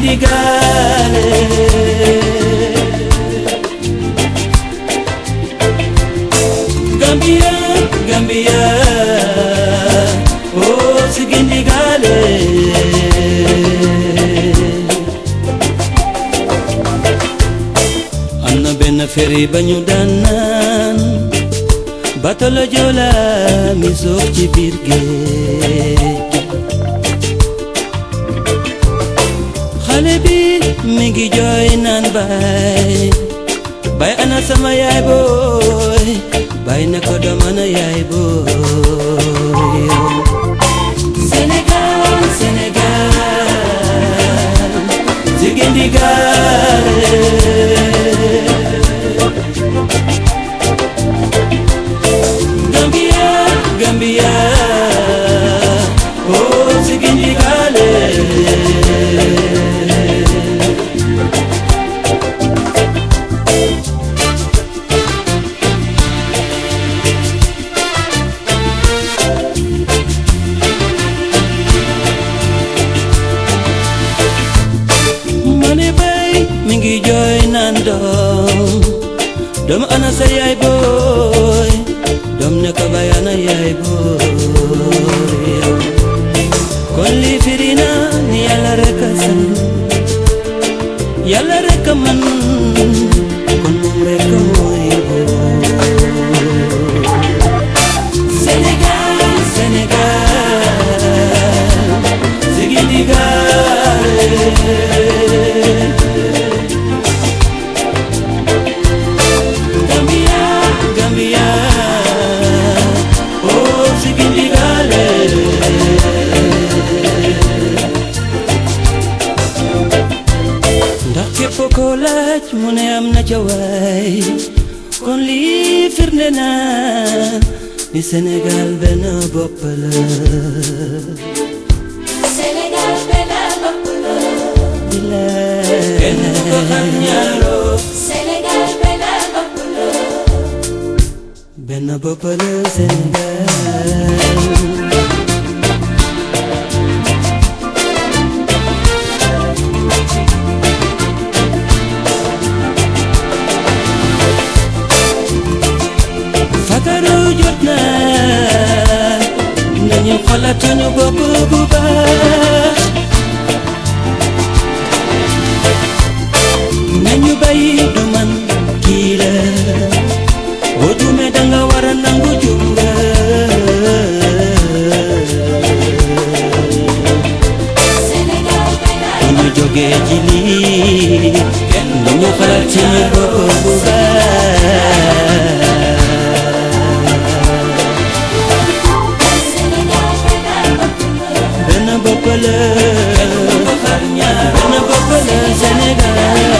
Sigindigale Gambia, Gambia Oh Sigindigale am na benn ferry ba ñu daan naan bato la Joola mi soof ci biir géej xale bi mi ngi jooy naan baay baay ana sama yaay booy baay na ko doom ana yaay booy Sénégal Sénégal Sigindigale Gambia Gambia Oh Sigindigale mane bay mi ngi jooy naan doom doom ana sa yaay booy doom ne ko bay ana yaay booy kon lii firi na ni yàlla rek a san yàlla rek a man kon moom rek a mooy booy Sénégal Sénégal Sigindigale Gambia, Gambia, oh Sigindigale. ndax képp ko laaj mu ne am na ca waay kon lii firnde na ni Sénégal benn bopp la. Sénégal benn bopp la. bilaay. kenn du ko xam ñaaroo. Sénégal benn bopp la. benn bopp la Sénégal. fagaru jot na nañu xalaat suñu bopp bu baax nañu bàyyi du man kii la boo juumee danga war a nangu juum nga Sénégal benn bu ñu jógee ci lii nañu xalaat suñu bopp bu baax Sénégal benn bopp la. benn bopp la benn bopp la Sénégal